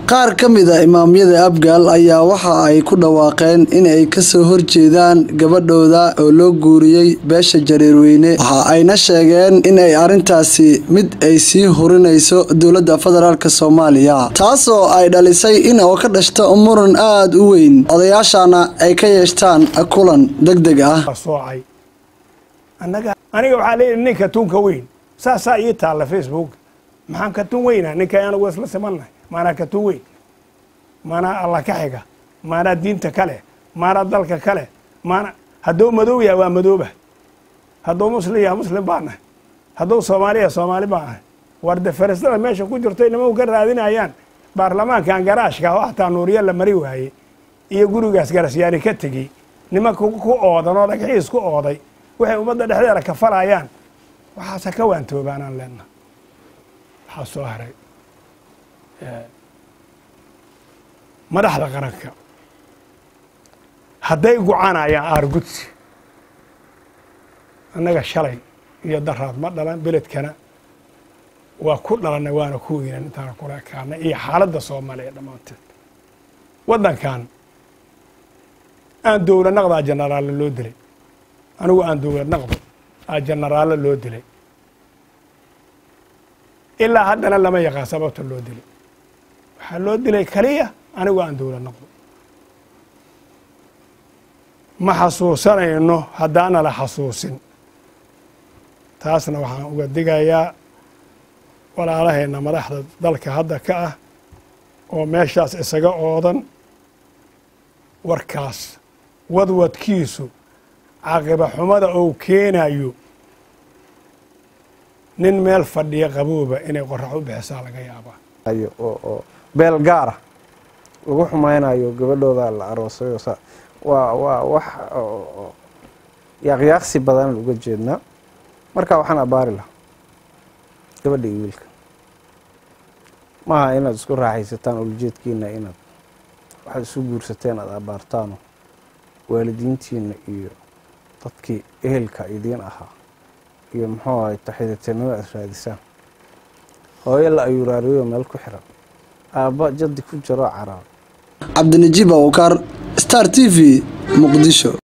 qaar ka mid a imaamyada abgaal ayaa waxa ay ku dhawaaqeen in ay kasoo horjeedaan gabadhooda oo loo guuriyey beesha jareerweyne waxa ayna sheegeen in ay arrintaasi mid ay sii hurinayso dowladda federaalk soomaaliya taasoo ay dhalisay in oo ka dhashto muran aada u weyn odayaashana ay ka yeeshtaan kulan deg deg ah soocay aniga waxaa leeyihi ninka tunka weyn saasaa ii taalla facebook maxaan ka tun weynaa ninka anagu isla simannahay maanaa ka tun weyn maanaa alla ka xiga maanaa diinta kale maanaa dalka kale maana hadduu madow yaha waa madooba hadduu muslim yaha muslim baa nahay hadduu soomaali yaha soomaali baa nahay warde faristada meesha ku jirto nimanku ka raadinayaan baarlamaankan garaashka oo hataa nuuriya la mari waayey iyo gurigaas garasyaani ka tegey nimanka ku oodan oo dhagaxiis ku ooday waxay ummadda dhexdeeda kafalayaan waxaase ka waantoobaanaan leenaha waxaa soo haray madaxda qaranka hadday gocanayaan aargudsi annaga shalay iyo daraad ma dhalan beledkana waa ku dhalanay waana ku weynan intaana kula ekaanay iyo xaaladda soomaaliya dhammaanteed waddankan aan dowla naqdaa jenaraalle loo dilay anigu aan dowlad naqdo aa jenaraalle loo dilay ilaa haddana lama yaqaan sababta loo dilay waxaa loo dilay kaliya anigu aan dowlad naqdo ma xasuusanayno haddaana la xasuusin taasna waxaan uga digayaa walaalahayna madaxda dalka hadda ka ah oo meeshaas isaga oodan warkaas wadwadkiisu caqiba xumada ou keenayo nin meel fadhiya qabooba inay qorax u bixisaa laga yaabaa oo beel gaara lagu xumaynayo gabadhooda la aroosayo waa waa wax yaaqyaaqsi badanaan uga jeednaa marka waxaan abaari lahaa gabadha iyo wiilka maaha inaad isku raaxaysataan ulajeedkiina inaad waxaad isu guursateen aada abaartaano waalidiintiina iyo dadkii ehelka idiin ahaa iyo muxuu ahay taxidateennimo aad raadisaan hooyo la ayuuraariyo meel ku xiran aabba jaddi ku jiro caraab cabdinajiib awkar star t v muqdisho